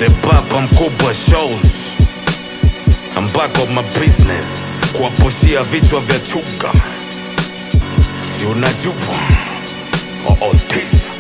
the papa mkubwa shows I'm back on my business kuwapushia vichwa vya chuga si unajua ootisa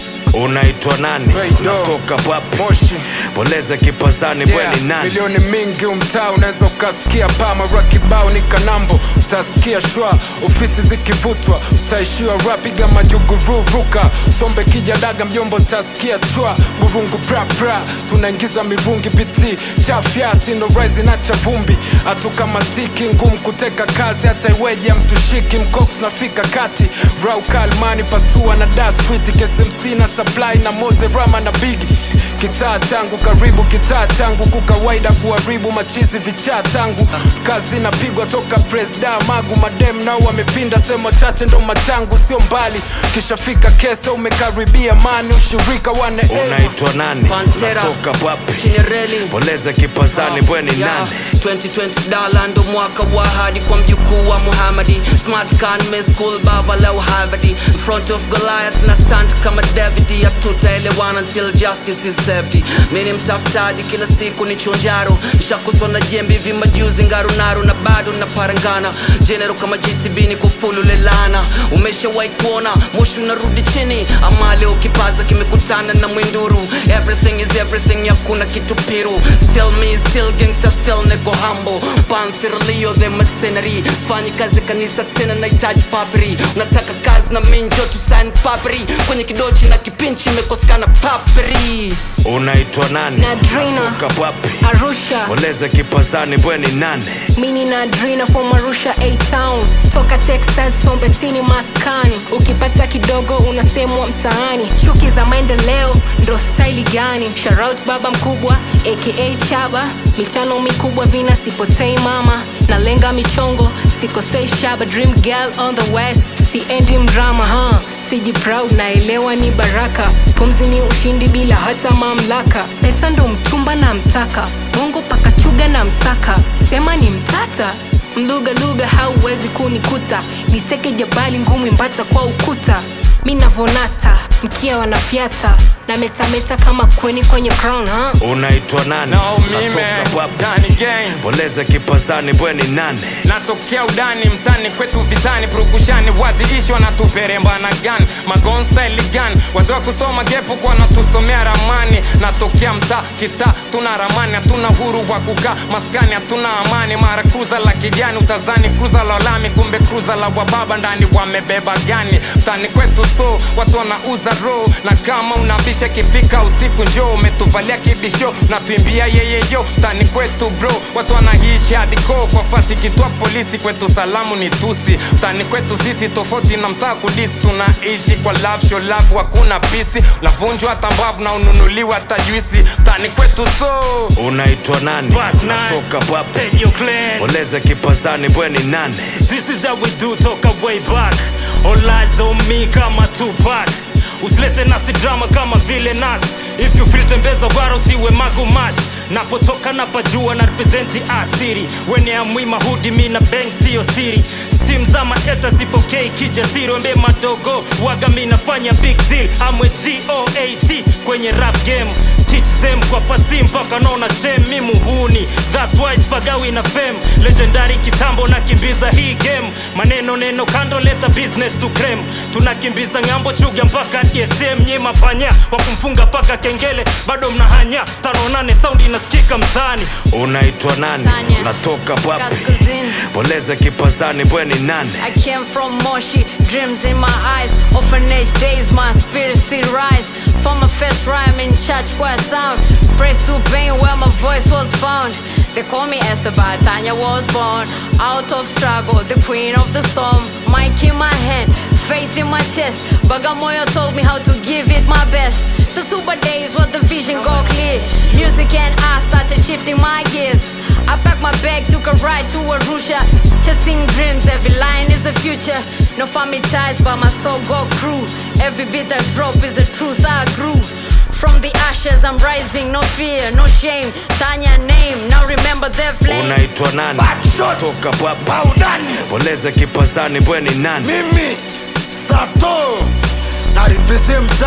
unaitwa nani Feido. unatoka wapi Moshi. poleza kipazani Yeah, bweni nani milioni mingi umtaa unaweza ukasikia pamara kibao ni kanambo utasikia shwa ofisi zikivutwa utaishiwa rapiga majuguruvuka sombe kija daga mjombo utasikia chwa burungu prapra tunaingiza mirungi biti chafya sindoraizi na chavumbi hatukamatiki ngumu kuteka kazi hata iweje mtushiki mcox nafika kati raukalmani pasua na da street ksmc na supply na moze rama na bigi kitaa changu karibu kitaa changu kukawaida kuharibu machizi vichaa tangu kazi napigwa toka presda magu madem nao wamepinda sehemu chache ndo machangu sio mbali kishafika kese umekaribia mani ushirika wane unaitwa nani Pantera. unatoka wapi chini reli poleza kipazani bweni Yeah, nani 2020 dala ndo mwaka wa hadi kwa mjukuu wa muhamadi smart can miss school bava leo harvard in front of goliath na stand kama david hatutaelewana until justice is served mini mtafutaji kila siku ni chonjaro shakuswa na jembe hivi majuzi ngarunaru na bado na parangana jenero kama gcb ni kufulu lelana umeshawahi kuona moshi unarudi chini ama leo kipaza kimekutana na mwinduru everything is everything hakuna kitu piru still me still gangster still nego hambo panthirlio the mercenary sifanyi kazi kanisa tena nahitaji papri unataka kazi na minjo tusaini papri kwenye kidochi na kipinchi imekosekana papri unaitwa nani Nadrina. unatoka wapi Arusha poleza kipazani bweni nane mini na Adrina from Arusha A Town toka Texas Sombetini maskani ukipata kidogo unasemwa mtaani chuki za maendeleo ndo staili gani Shoutout baba mkubwa aka Chaba michano mikubwa vina sipotei mama nalenga michongo sikosei shaba dream girl on the way siendi mdrama huh? siji proud naelewa ni baraka pumzi ni ushindi bila hata mamlaka pesa ndo mchumba na mtaka bongo pakachuga na msaka sema ni mtata mluga lugha hauwezi kunikuta niteke jabali ngumi mbata kwa ukuta mi navonata mkia wanafyata na metameta kama kweni kwenye crown huh? unaitwa nani No, mime, unatoka wapi Danny Gang. poleza kipazani bweni nane natokea udani mtani kwetu vitani purukushani waziishwa na tuperemba na gan magonstyle gan wazee wa kusoma gepu kwa natusomea ramani natokea mtaa kita tuna ramani hatuna huru wa kukaa maskani hatuna amani mara kruza la kijani utazani kruza la lami kumbe kruza la wababa ndani wamebeba gani mtani kwetu so watu wanauza ro na kama unabisha kifika usiku njoo umetuvalia kibisho natuimbia yeyeyo mtani kwetu bro watu wanaishi hadiko kwa fasi kitwa polisi kwetu salamu ni tusi mtani kwetu sisi tofauti na msaa kudisi tunaishi kwa love show love hakuna pisi lavunjwa hata mbavu na ununuliwa hata juisi mtani kwetu so unaitwa nani Black Nine. unatoka wapi Take your clan. poleza kipazani bweni nane This is how we do toka way back All eyes on me kama Tupac Usilete nasi drama kama vile nas If you feel tembeza gwara usiwe magumash Napotoka napajua na representi asiri Wene amwima hudi mi na bank sio siri Sim za maeta sipokei kijasiri Wembe madogo waga mi nafanya big deal Amwe G-O-A-T kwenye rap game Teach them kwa fasi mpaka naona shame mi muhuni That's why spagawi na fame Legendary kitambo nakimbiza hii game Maneno neno kando leta business to crem Tunakimbiza ng'ambo chuga mpaka DSM Nyima panya wa kumfunga paka kengele Bado mnahanya tano nane sound inasikika mtaani unaitwa nani Tanya. unatoka wapi Kaskazini. poleza kipazani bweni nane I came from Moshi, dreams in my eyes. Orphanage days, my spirit still rise. For my first rhyme in church choir sound. Praise to pain where my voice was found. They call me Esther, but Tanya was born. Out of struggle, the queen of the storm. Mic in my hand, faith in my chest. Bagamoyo told me how to give it my best. The super days where the vision go clear. Music and I started shifting my gears. I packed my bag, took a ride to Arusha. Chasing dreams, every line is a future. No family ties, but my soul go crew. Every bit I drop is the truth I grew. From the ashes, I'm rising, no fear, no shame. Tanya name, now remember their flame. unaitwa nani Backshot. toka wapi Baudani poleza kipazani bweni nane mimi Sato na represent mtaa na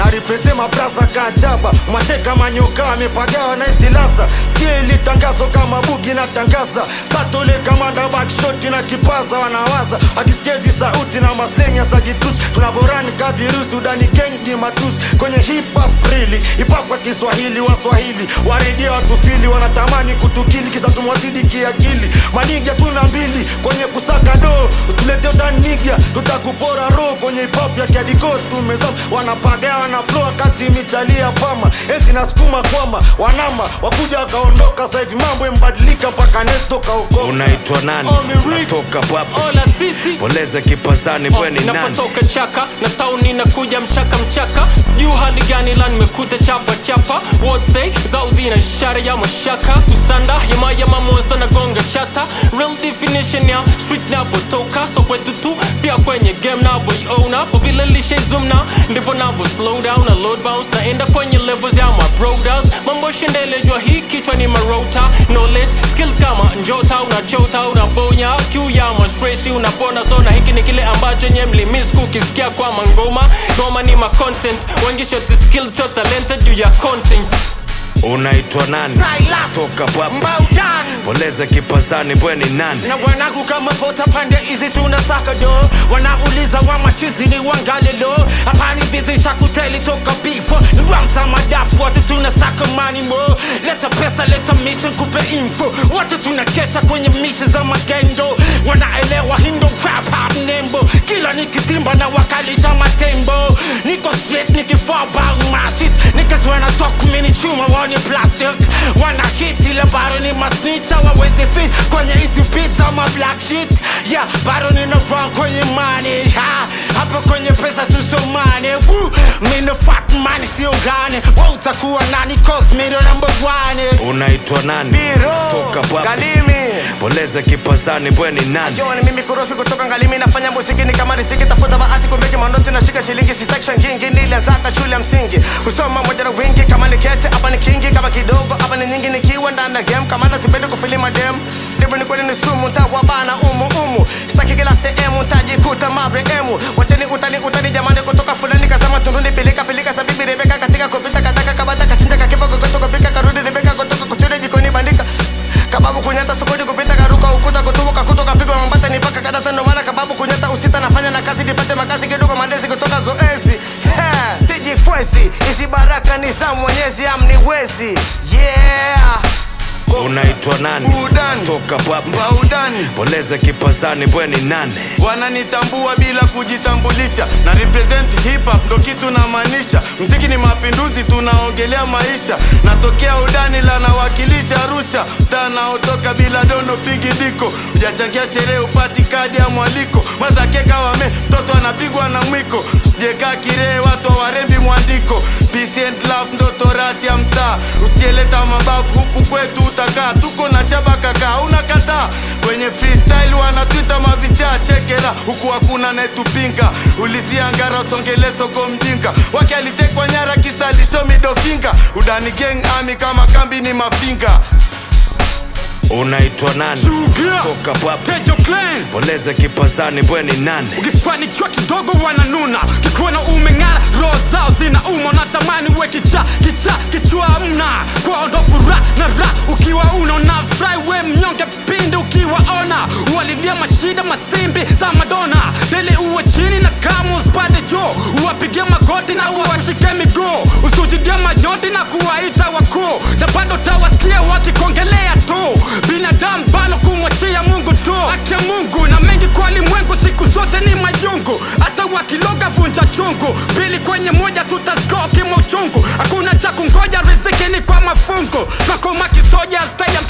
aripesema brasa kajaba mateka manyoka amepagawa na isilasa sikia ili tangazo kama bugi na tangaza satole kamanda bakshoti na kipaza wanawaza akisikia hizi sauti na maslenya za kitusi tunavorani kavirusi udani gengi matusi kwenye hip hop rili hip hop kwa Kiswahili waswahili waredia watufili wanatamani kutukili kisa tumwazidi kiakili maniga tuna mbili kwenye kusaka doo tulete utaniga tutakupora roho kwenye hip hop ya kiadiko tumezama wanapagawa na flow wakati michalia pama ezi nasukuma kwama wanama wakuja wakaondoka sasa hivi mambo yamebadilika mpaka nesto kaokoka unaitwa nani Omi Rick. unatoka papi Ola City poleze kipazani bweni nani napotoka chaka na tauni nakuja mchaka mchaka sijuu hali gani la nimekuta chapa chapa wote zao zina ishara ya mashaka kusanda yamayama monster na gonga chata real definition ya street napotoka so kwetu tu pia kwenye game navoiona kwa vile lishaizumna ndipo navo slow down na load bounce naenda kwenye levels ya my brothers mambo shendelejwa hii kichwa ni marota knowledge skills kama njota unachota unabonya kiu ya mastresi unapona sona hiki ni kile ambacho nye mlimis kukisikia kwa mangoma ngoma ni ma content wengi shoti skills so talented juu ya content unaitwa nani Silas. toka papi Mbaudan poleze kipazani bweni nani na wanangu kama pota pande hizi tunasaka do wanauliza wa machizi ni wangalelo hapani bizi shakuteli toka bifo ndwansa madafu watu tunasaka mani mo leta pesa leta mission kupe info watu tunakesha kwenye mishi za magendo wanaelewa hindo rap hap nembo kila nikitimba na wakalisha matembo niko straight nikifaa bang mashit niggas wanna talk mini chuma wani plastic wana hit ile baro ni masnicha wawezi fit kwenye hizi beat za ma black shit yeah baro nina run kwenye money ha hapa kwenye pesa tusomane Woo, mino fat money sio gane wa utakuwa nani cause me the number one unaitwa nani Biro, toka papi Galimi poleze kipazani bweni nani Yo, ni mimi kurofi kutoka ngalimi nafanya muziki ni kama riziki tafuta bahati kumeki manoti nashika shilingi si section jingi nilianzaka shule ya msingi kusoma moja na wingi kama ni kete hapa ni kingi kama kidogo hapa ni nyingi nikiwa ndani ya game kama nasipende kufilima dem ndipo ni kweli ni sumu ntawabana umu umu saki kila sehemu ntajikuta marehemu wacheni utani utani jamani kutoka fulani kasema tunduni pilika pilika sabibi rebeka katika kupita kadaka kabata kachinja kakipa kokoto kupika karudi rebeka kutoka kuchure jikoni bandika kababu kunyata sokoni kupita karuka ukuta kutubuka kutoka pigwa mambata ni paka kadata ndo maana kababu kunyata usita nafanya na kazi nipate makazi kidogo mandezi kutoka zoezi Ha, sijikwezi hizi baraka ni za mwenyezi amniwezi yeah unaitwa nani Udani. toka papi baudani poleze kipazani bweni nani wananitambua bila kujitambulisha na represent hip hop ndo kitu namaanisha mziki ni mapinduzi tunaongelea maisha natokea udani la nawakilisha arusha mtaa naotoka bila dono pigi diko ujachangia sherehe upati kadi ya mwaliko mazakeka wame mtoto anapigwa na mwiko sijekaa kirehe watu warembi mwandiko Peace and love ndo torati ya mtaa usijeleta mabavu huku kwetu utakaa tuko na chaba kaka unakataa kwenye freestyle wanatwita mavichaa chekera huku hakuna netupinga ulizia ngara songele soko mjinga wake alitekwa nyara kisalisho midofinga udani gang ami kama kambi ni mafinga unaitwa nani Sugia. toka papi Tejo Clan poleze kipazani bweni nani ukifanikiwa kidogo wananuna kikuona umeng'ara roho zao zina uma natamani we kicha kicha kichwa mna kwao ndo furaha na ra ukiwa unaona fry we mnyonge pindi ukiwaona walilia mashida masimbi za madona deli uwe chini na kama usipande juu uwapigie magoti na uwashike miguu usujudie mayoti na kuwaita wakuu na bado tawasikia wakikongelea tu binadamu bado kumwachia mungu tu haki ya mungu na mengi kwa limwengu siku zote ni majungu hata wakiloga vunja chungu mbili kwenye moja tutaskoki uchungu hakuna cha kungoja riziki ni kwa mafungu twakoma kisoja stadium